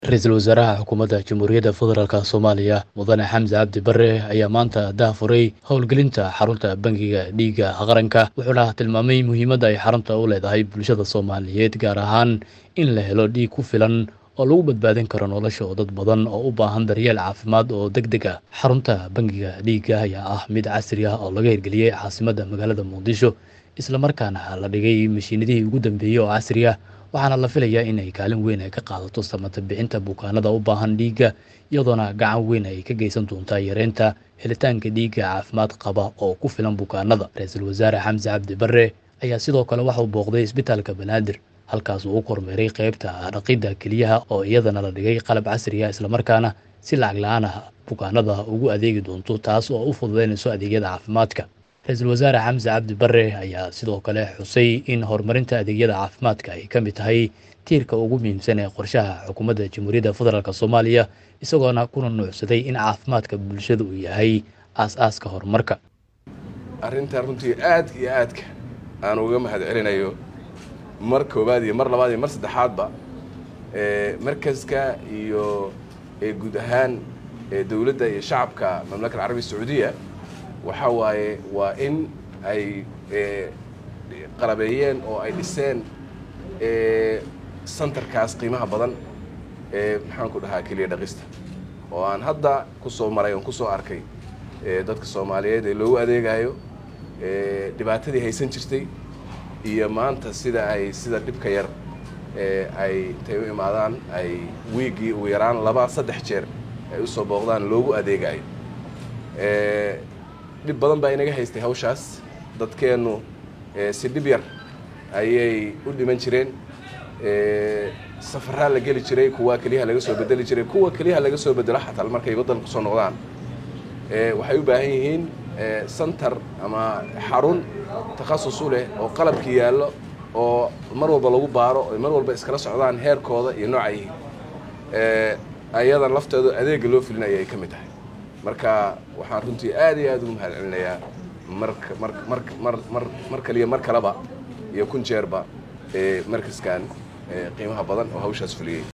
ra-iisul wasaaraha xukuumadda jamhuuriyadda federaalk soomaaliya mudane xamse cabdi bare ayaa maanta daahfuray howlgelinta xarunta bangiga dhiigga qaranka wuxuuna tilmaamay muhiimadda ay xarunta u leedahay bulshada soomaaliyeed gaar ahaan in la helo dhiig ku filan oo lagu badbaadin karo nolosha oo dad badan oo u baahan daryeel caafimaad oo deg deg ah xarunta bangiga dhiigga ayaa ah mid casri ah oo laga hirgeliyey caasimadda magaalada muqdisho islamarkaana la dhigay mashiinadihii ugu dambeeyey oo casri ah waxaana la filayaa in ay kaalin weyn ay ka qaadato samata bixinta bukaanada u baahan dhiigga iyadoona gacan weyn ay ka geysan doontaa yareynta helitaanka dhiigga caafimaad qaba oo ku filan bukaanada ra-iisul wasaare xamse cabdi bare ayaa sidoo kale waxauu booqday isbitaalka banaadir halkaas uu u kormeeray qeybta dhaqidda keliyaha oo iyadana la dhigay qalab casri ah islamarkaana si lacag la-aan ah bukaanada ugu adeegi doonto taas oo u fududeynayso adeegyada caafimaadka ra-iisul wasaare xamse cabdi bare ayaa sidoo kale xusay in horumarinta adeegyada caafimaadka ay ka mid tahay tiirka ugu muhiimsan ee qorshaha xukuumadda jamhuuriyadda federaalk soomaaliya isagoona kuna nuucsaday in caafimaadka bulshada uu yahay aas-aaska horumarka arrinta runtii aad iyo aadka aan uga mahad celinayo mar koowaad iyo mar labaad iyo mar saddexaadba markaska iyo guud ahaan dowladda iyo shacabka mamlakad carabiya sacuudiya waxa waaye waa in ay qalabeeyeen oo ay dhiseen santarkaas qiimaha badan ee maxaan ku dhahaa keliya dhaqista oo aan hadda ku soo maray oon ku soo arkay dadka soomaaliyeed ee loogu adeegayo dhibaatadii haysan jirtay iyo maanta sida ay sida dhibka yar ay intay u imaadaan ay wiiggii ugu yaraan laba saddex jeer ay usoo booqdaan loogu adeegayo dhib badan baa inaga haystay hawshaas dadkeennu si dhib yar ayay u dhiman jireen safaraa la geli jiray kuwa keliyaha laga soo bedeli jiray kuwa keliyaha laga soo bedelo xataa markay waddanka kusoo noqdaan waxay u baahan yihiin santar ama xarun takhasus u leh oo qalabkii yaallo oo mar walba lagu baaro oy mar walba iskala socdaan heerkooda iyo nooca yihiin ayadan lafteedu adeegga loo filinaya ay ka mid tahay marka waxaan runtii aad iyo aad ugu mahad celinayaa marka mar mar mar mar mar kaliya mar kaleba iyo kun jeerba markaskan qiimaha badan oo hawshaas fuliyey